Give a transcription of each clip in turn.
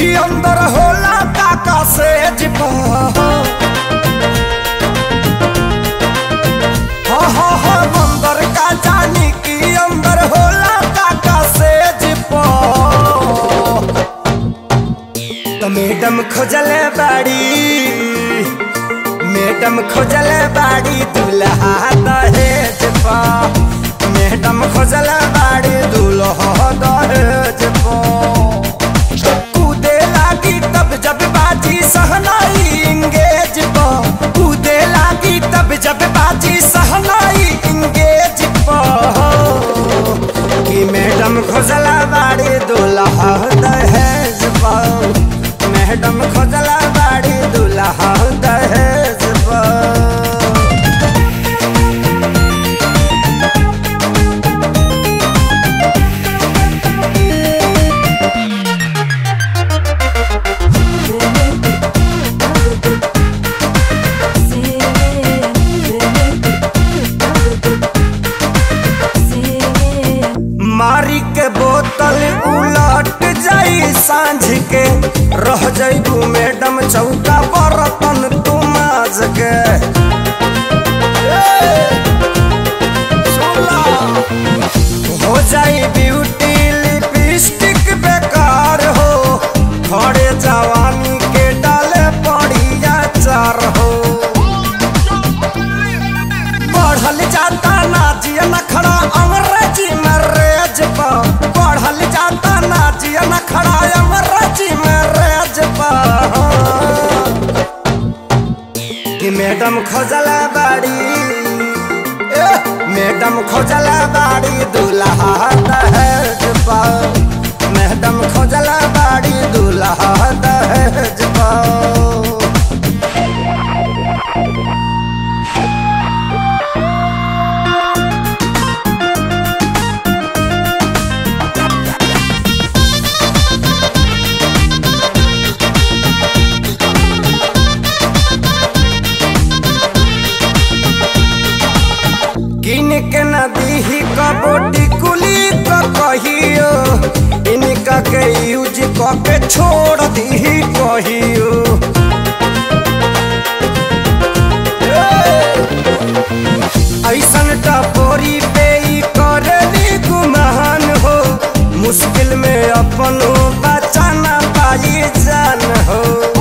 की अंदर होला काका से जिपा हाँ हाँ हाँ अंदर का जानी की अंदर होला काका से जिपा तो मैडम खोजले बाड़ी मैडम खोजले बाड़ी दूल्हा दहेज पा मैडम खोजले बाड़ी दूल्हा दहेज पा कूदे लागी तब जब बाजी सहनाई इंगेज पा कूदे लागी तब जब बाजी सहनाई इंगेज पा कि मैडम खोजला बाड़ी दूल्हा दहेज पा मैडम खोजला बाड़ी दूल्हा दहेज पा मारी के बोतल उलट जाई सांझ के रह जाइबू मैडम चौका बर्तन तू माज के ए, सुला। हो जाई ब्यूटी लिपस्टिक बेकार हो खड़े जवानी के डाले पड़िया चार हो बढ़ल जाता नाचिया नखड़ा अंग्रेजी में रेज पा बढ़ल जाता नाचिया नखड़ा अंग्रेजी में रेज पा कि मैडम खोजला बाड़ी ए, मैडम खोजला बाड़ी दूल्हा दहेज पा मैडम खोजला बाड़ी दूल्हा दहेज पा किन के नदी ही कबोटी कुली क कहियो इनका के यूज क के छोड़ दी कहियो ऐसन टपोरी पे ई करली गुमान हो मुश्किल में अपनो बचाना पाई जान हो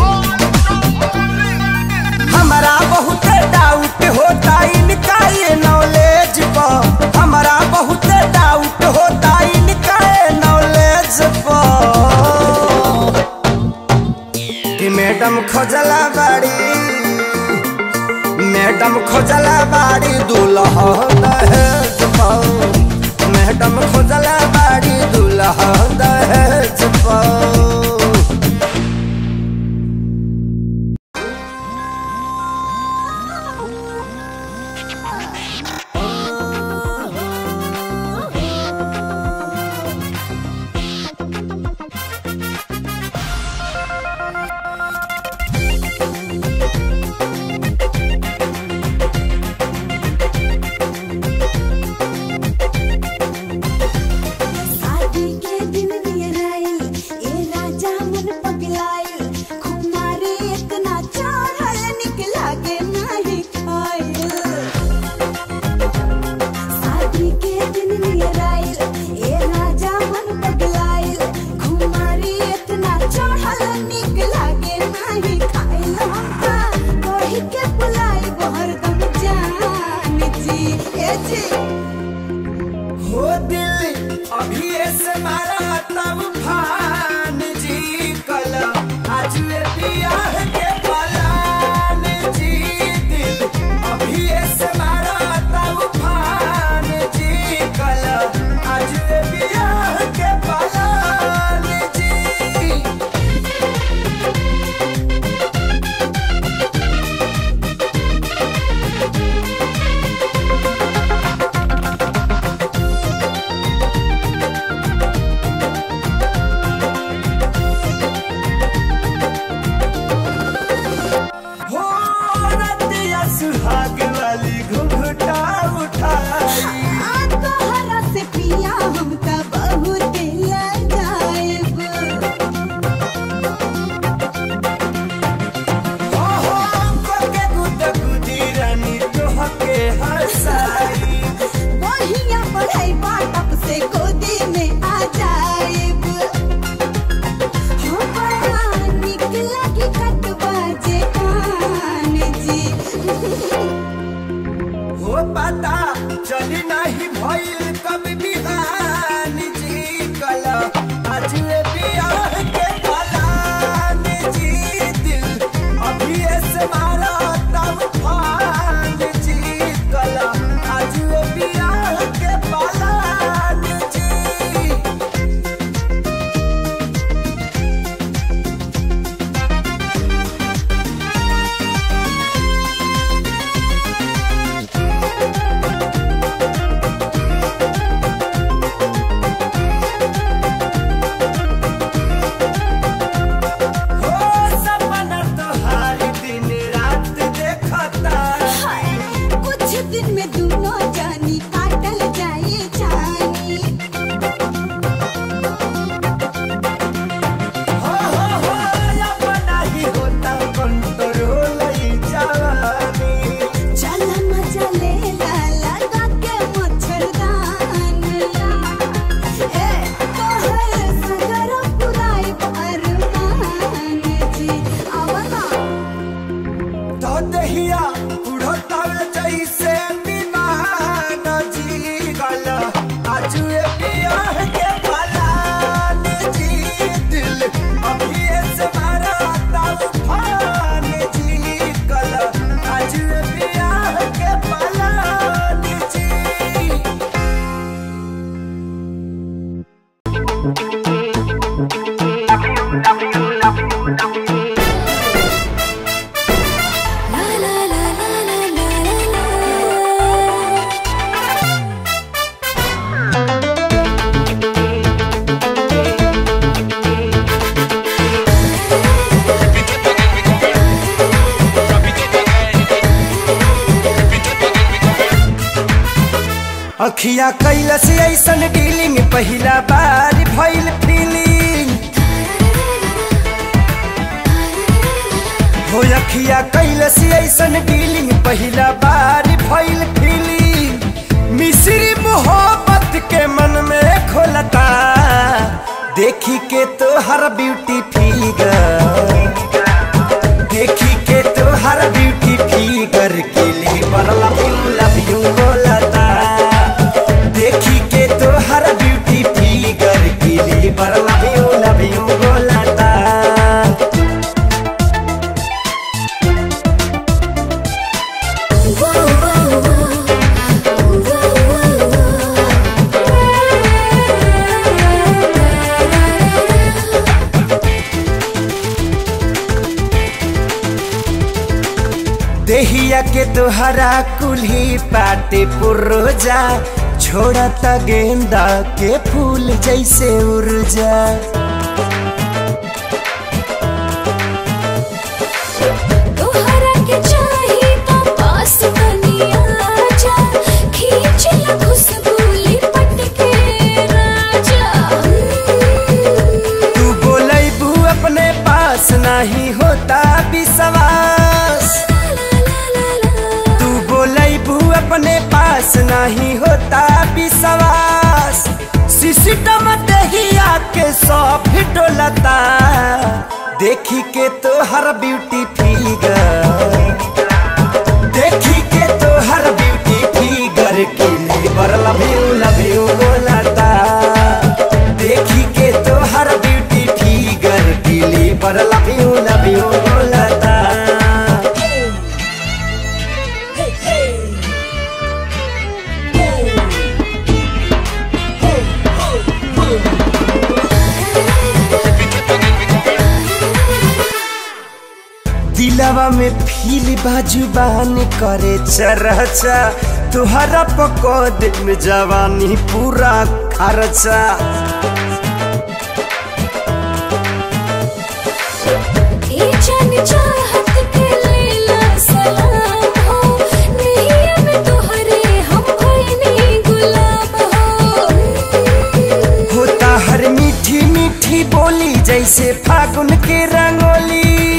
हमारा बहुत डाउट होता इनका ये नॉलेज पर हमारा बहुत डाउट होता इनका ये नॉलेज पर कि मैडम खोजला बाड़ी मैडम खोजला बाड़ी दूल्हा दहेज पर मैडम खोजला बाड़ी दूल्हा दहेज पर शादी के दिन La la la la la la la la. अखिया कैलस ऐसन डीलिंग पहिला बार भइल फीलिंग हो अखिया कैलस ऐसन डीलिंग पहिला बार भइल फीलिंग मिश्री मोहब्बत के मन में खोलता देखी के तो हर ब्यूटी फिगर देखी के तो हर ब्यूटी फिगर के लिए बरला लव यू बोलता देखी के तो हर ब्यूटी फिगर के लिए बरला लव यू बोलता Whoa, whoa, whoa. Whoa, whoa, देहिया के तोहरा कुल्ही पाटे पुर्जा छोड़ता गेंदा के फूल जैसे उर्जा तोहरा के चाही तो पास बनिया जा खींच ला खुशबू लिपट के राजा तू बोलबू अपने पास नहीं होता विश्वास तू बोलबू अपने पास नहीं होता विश्वास सिस्टम दहिया के सब डोलता देखी के तो हर ब्यूटी फिगर देखी के तो हर ब्यूटी फिगर के लिए बर लव यू लव यू बोलता देखी के तो हर ब्यूटी फिगर के लिए बर लव यू लव यू बोलता दिलवा में फील बाजुबान करे चरचा तुहरा पकौद में जवानी पूरा खर्चा ए जान चाहत के लेला सलाम हो नैया में तोहरे हम कोई नहीं गुलाम हो होता हर मीठी मीठी बोली जैसे फागुन के रंगोली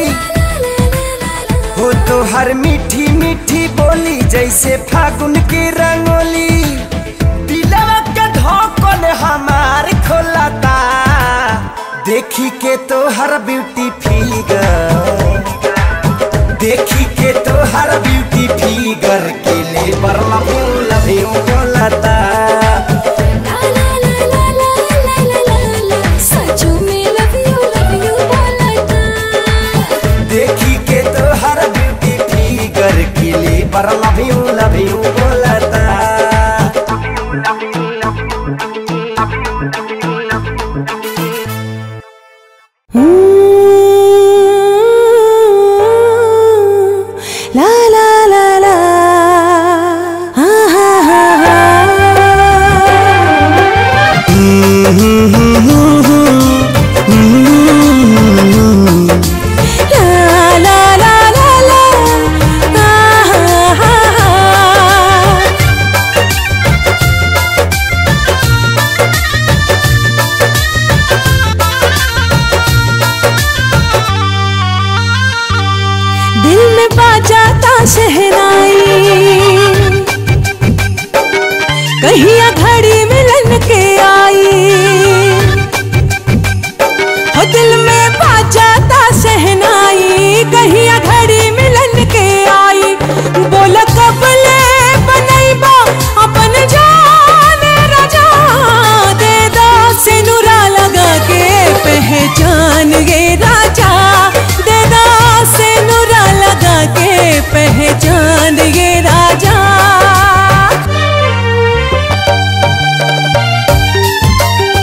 हो तो हर मीठी मीठी बोली जैसे फागुन के रंगोली दिलवा के धोकन हमार खोलता देखी के तो हर ब्यूटी फिगर देखी के तो हर ब्यूटी फिगर के लिए बर लव यू लव यू बोलता ला ला ला ला ला ला ला ला ला सचो में लव यू लव यू बोलता देखी के तो हर ब्यूटी फिगर के लिए बर लव यू लव यू बोलता La la la la. Ah, ah, ah, ah. La la la la la. Ah, ah, ah, ah. दिल में बाजाता शहनाई कहिया घड़ी मिलन के आई हो दिल में बाजाता शहनाई कहिया घड़ी मिलन के आई बोल कबले बनैबा अपन जान राजा दे दा सिनुरा लगा के पहचान गे राजा दे दा सिनुरा लगा के पहचान गे राजा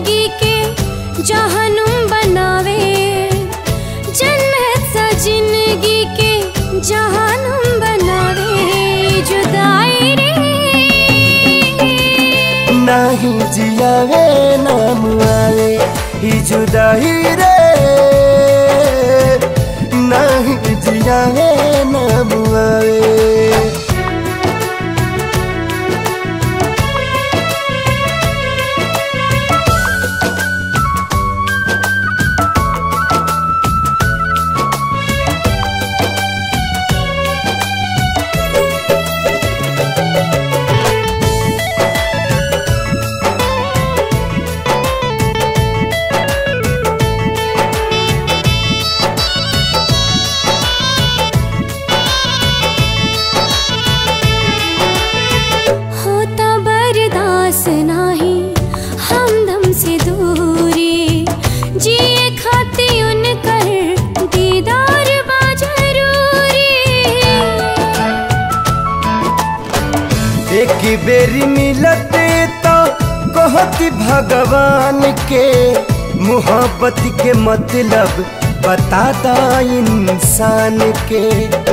जिंदगी के जहनुम बनावे जन्नत सा जिंदगी के जहनुम बनावे जुदाई रे नाही जियावे नाम आवे ही जुदाई रे नाही जियावे नाम आवे होता बर्दाश्त नाही हमदम से दूरी जिए खाती उनकर दीदार बा जरूरी एक बेरी मिलते तो कहती भगवान के मोहब्बत के मतलब बताता इंसान के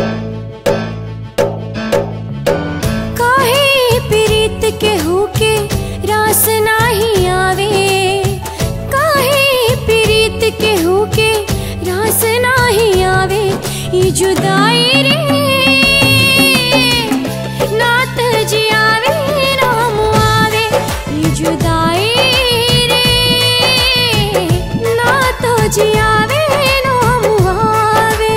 काहे प्रीत के होके रास नाही आवे काहे प्रीत के होके रास नाही आवे ई जुदाई रे नात जियावे राम आवे ई जुदाई रे नात जियावे राम आवे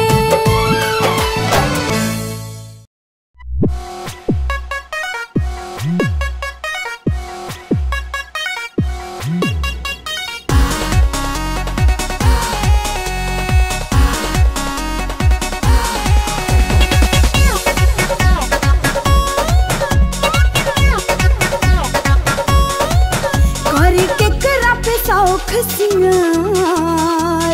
कर के करा पे सौख सिंगार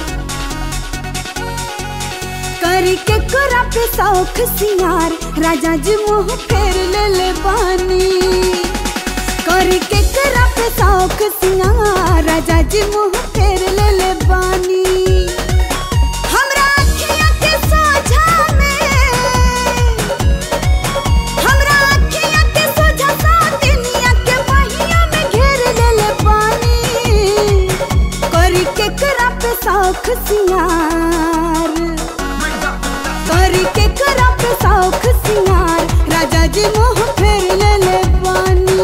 कर के करा पे सौख सिंगार राजा जी मुंह फेर ले ले बानी कर के करा पे सौख सिंगार राजा जी मुंह फेर ले ले बानी हमरा अखियाँ के सोझा में हमरा अखियाँ के सोझा सातिनिया के बहिया में घेर लेले पानी करी के करा पे सौख सिंगार करी के करा पे सौख सिंगार राजा जी मुंह फेर लेले पानी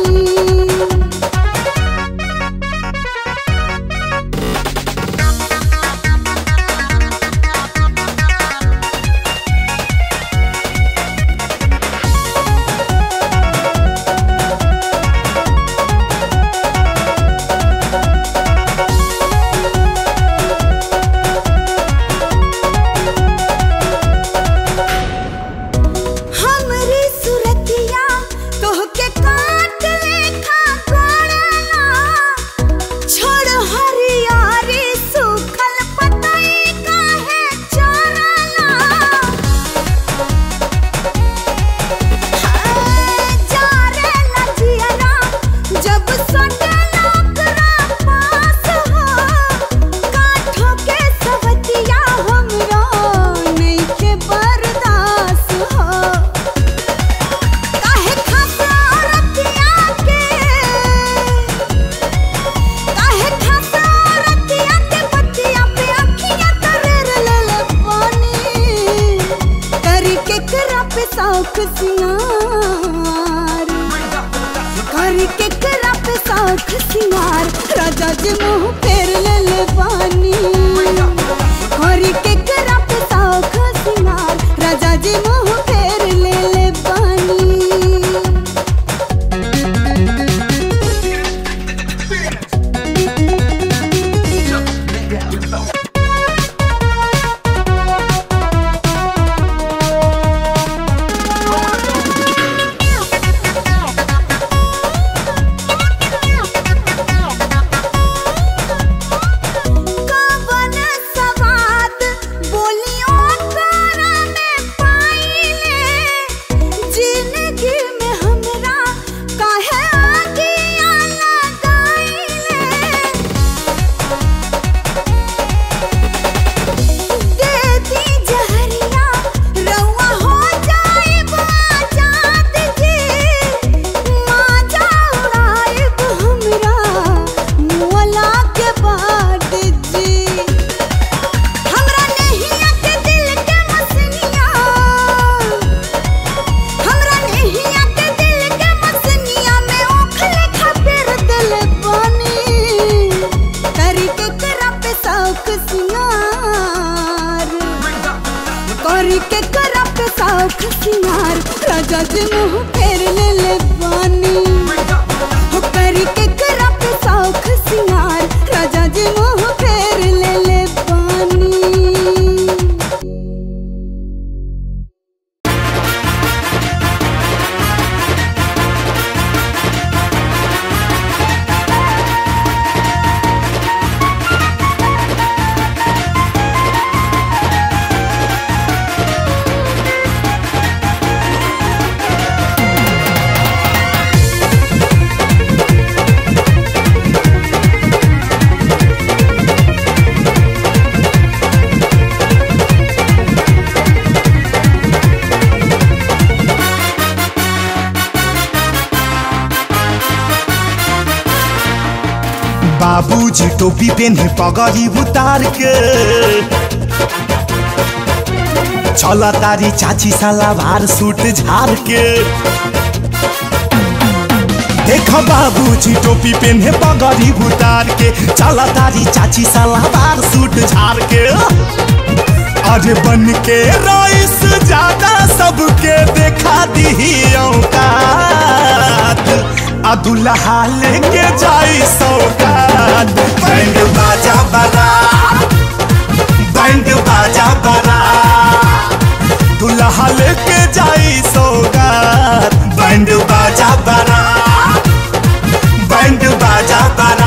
हमरी सुरतिया तोहके काट लेखा गोड़ना छोड़ हरियारी सूखल पतई काहे चोरना हाय जारे लजियरा जब सटला ओकरा पास हो काठों के सवतिया हमरा नइखे बर्दाश्त हो काहे खासा रतिया के काहे खासा रतिया के बतिया पे अखियाँ तरेर लेले पानी करी के करा पे सौख सिंगार करी के करा पे सौख सिंगार राजा जी मुंह फेर लेले पानी करी के करा पे सौख सिंगार राजा जी मुंह फेर लेले पानी करी के करा पे साउख सिंगार राजा जी मुंह फेर ले ले बानी हो करी के करा पे साउख सिंगार राजा जी मुंह फेर ले ले बानी बाबूजी टोपी पेन्हे पगड़ी उतार के चल तारी चाची सलावार सूट झार के देख बाबूजी टोपी पेन्हे पगड़ी उतार के चल तारी चाची सलावार सूट झार के अरे बन के रईस ज्यादा सबके देखा दी औकात आ दुल्हा लेके जाई सौगात बैंड बाजा बरा बैंड बाजा बरा दुल्हा लेके जाई सौगात बैंड बाजा बरा बैंड बाजा बरा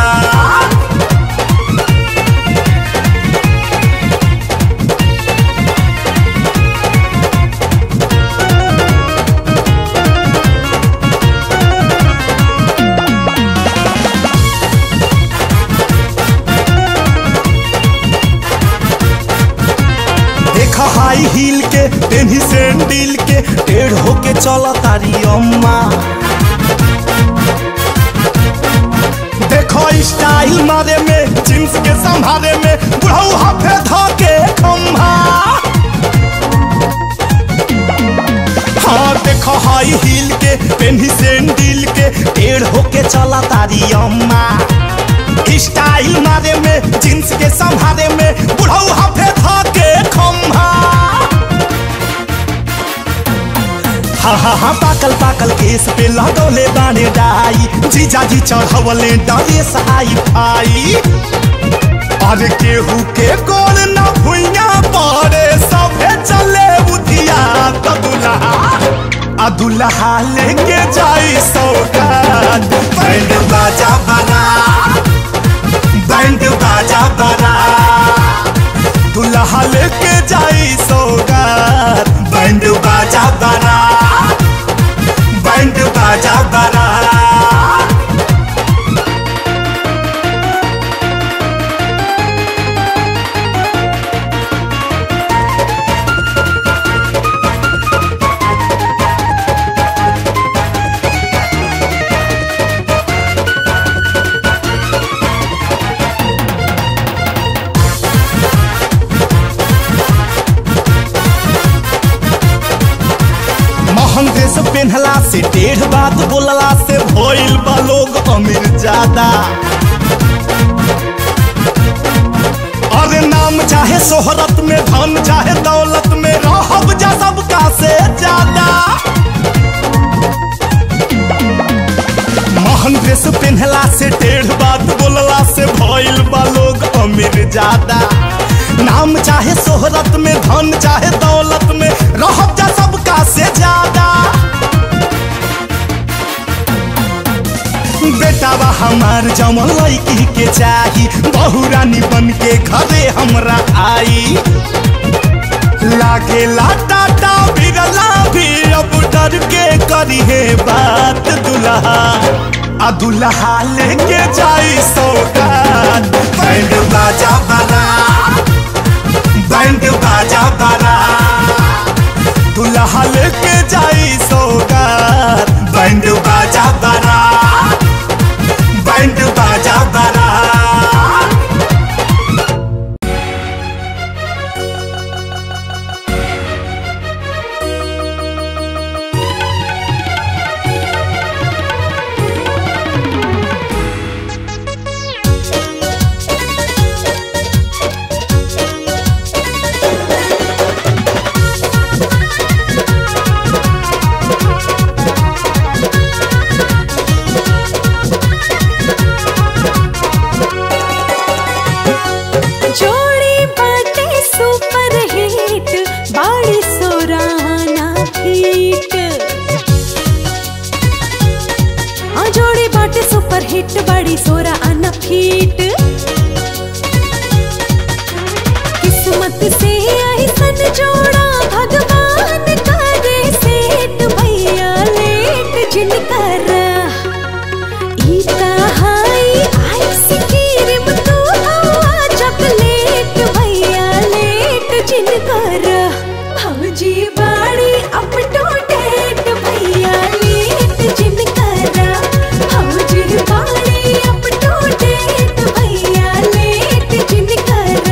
देख हाई हील के पेन्ही सैंडल के टेढ़ होके चल तारी अम्मा देखो स्टाइल मारे में जींस के संभारे में बुढ़ऊ हाफे धके खम्भा हाँ देखो हाई हील के पेन्ही सैंडल के टेढ़ होके चला तारी अम्मा स्टाइल मारे में जींस के संभारे में बुढ़ऊ हाफे धके खम्भा हा हा हा पाकल पाकल केस पे लगौले बाने डाई जीजा जी चढ़वले डरे सहाई भाई अरे केहू के गोल न भुइया पड़े सभे चले उधिया त दुल्हा आ दुल्हा लेके जाई सौगात बैंड बाजा बना बैंड बाजा बना दुल्हा लेके जाई सौगात बैंड बाजा बना बैंड बाजा बना महंग ड्रेस पहनला से डेढ़ बात बोलला से भइल बा लोग अमीर ज्यादा अरे नाम चाहे शोहरत में धन चाहे दौलत में रहब जा सबका से ज्यादा महंग ड्रेस पहनला से डेढ़ बात बोलला से भइल बा लोग अमीर ज्यादा नाम चाहे शोहरत में धन चाहे दौलत में रहब जा सबका से ज्यादा बेटावा हमार जमल लड़की के चाही बहु रानी बन के घरे हमरा आई लागे टाटा बिरला भी अब डर के करी है बात दुल्हा आ दुल्हा लेके जाई सौगात बैंड बाजा बना बैंड बाजा बना दुल्हा लेके जाई सौगात बैंड बाजा बना बैंड बाजा बना जिनकर भौजी बाड़ी अप टू डेट भैया लेट जिनकर भौजी बाड़ी अप टू डेट भैया लेट जिनकर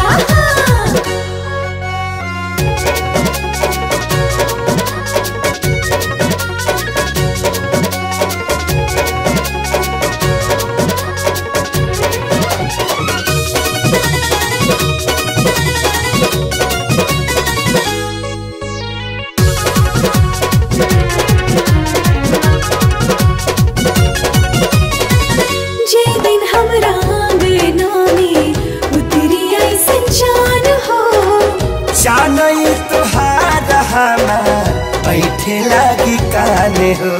जे दिन हमरा आंगना में उतरी ऐसन चान हो जानई तुहार हमार बैठे लागी काने हो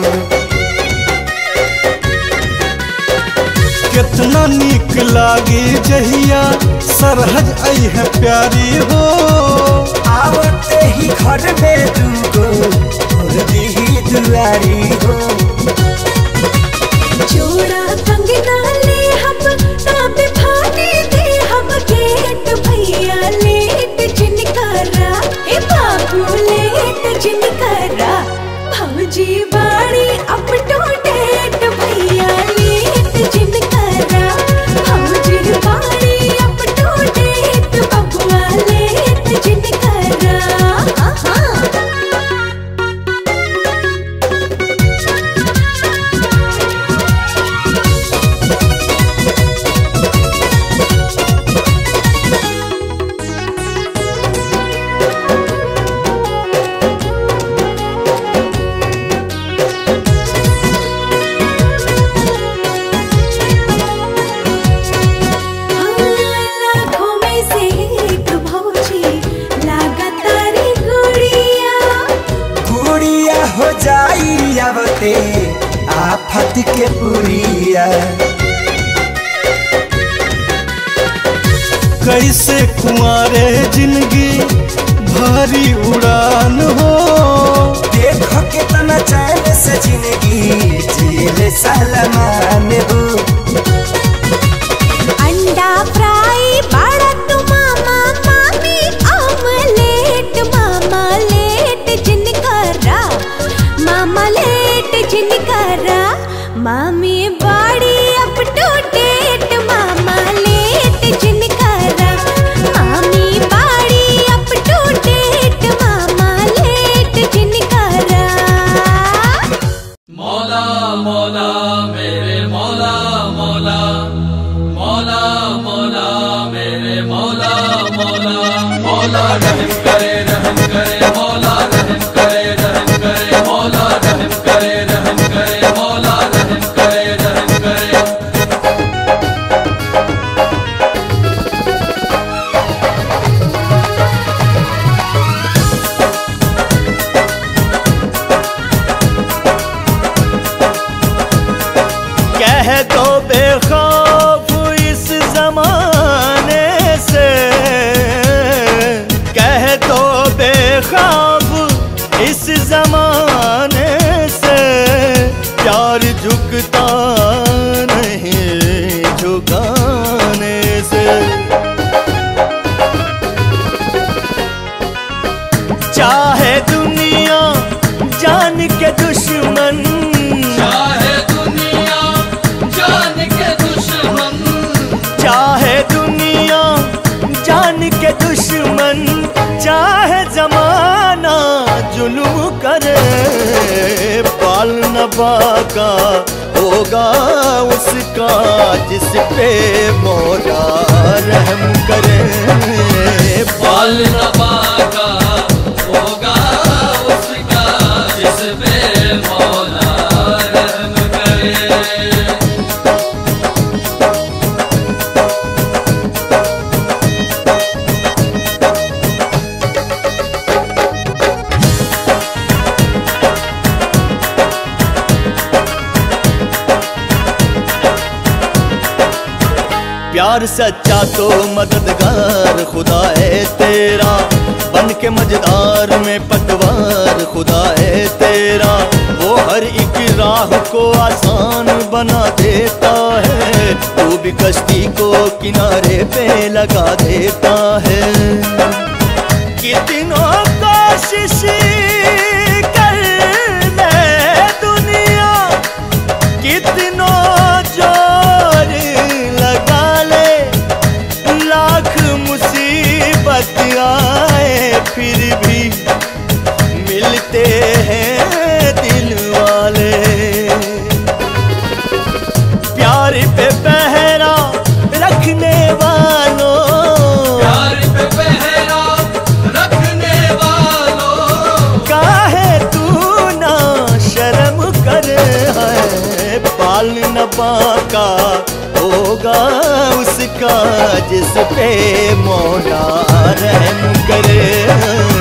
कितना निक लागे जहिया सरहज आई है प्यारी हो आवते ही घर में दूगो और दी दुआरी हो जोड़ा कंगना ले हम ताप फाटे दे हम गेट भैया लेट जिनकरा ए बाबू लेट जिनकरा भौजी बाड़ी अप टू डेट भैया लेट जिनकरा भौजी बाड़ी अप टू डेट बबुआ लेट जिनकरा हाँ लाखों में से एक भौजी लागतारी गुड़िया गुड़िया हो जाई आवते आफत के पुरिया कैसे कुंवारे जिंदगी भारी उड़ान हो देखो कितना चैन से जिंदगी जेल सलमान हो अंडा फ्राई बड़ा तू मामा मामी ऑमलेट मामा लेट जिनकरा मामा लेट जिनकरा मामी बाड़ी अप टू डेट मामा लेट जिनकरा मामी बाड़ी अप टू डेट मामा लेट जिनकरा मौला मौला मेरे मौला मौला मौला मौला मेरे मौला मौला मौला रहम करे रहम करे मौला रहम करे रहम करे मौला रहम करे रहम करे मौला रहम करे रहम करे कह दो बेखौफ इस जमाने से कह दो बेखौफ इस जमाने से प्यार झुकता नहीं झुकाने से चाहे दुनिया जान के दुश्मन चाहे दुनिया जान के दुश्मन चाहे दुनिया जान के दुश्मन चाहे जमाना जुलूम करे पाल नबा का होगा उसका जिस पे मौला रहम करे बाल नबा का होगा उसका जिस पे मौला रहम करे प्यार सच्चा तो मददगार खुदा है तेरा बन के मजेदार में पतवार खुदा है तेरा वो हर एक राह को आसान बना देता है तू भी कश्ती को किनारे पे लगा देता है कितनों कोशिश कर ले दुनिया कितनों जोर लगा ले लाख मुसीबत आए फिर भी मिलते हैं दिल वाले प्यार पे पहरा रखने वालों प्यार पे पहरा रखने वालों काहे तू ना शर्म करे है पाल न बाका होगा उसका जिस पे मौला रहम करे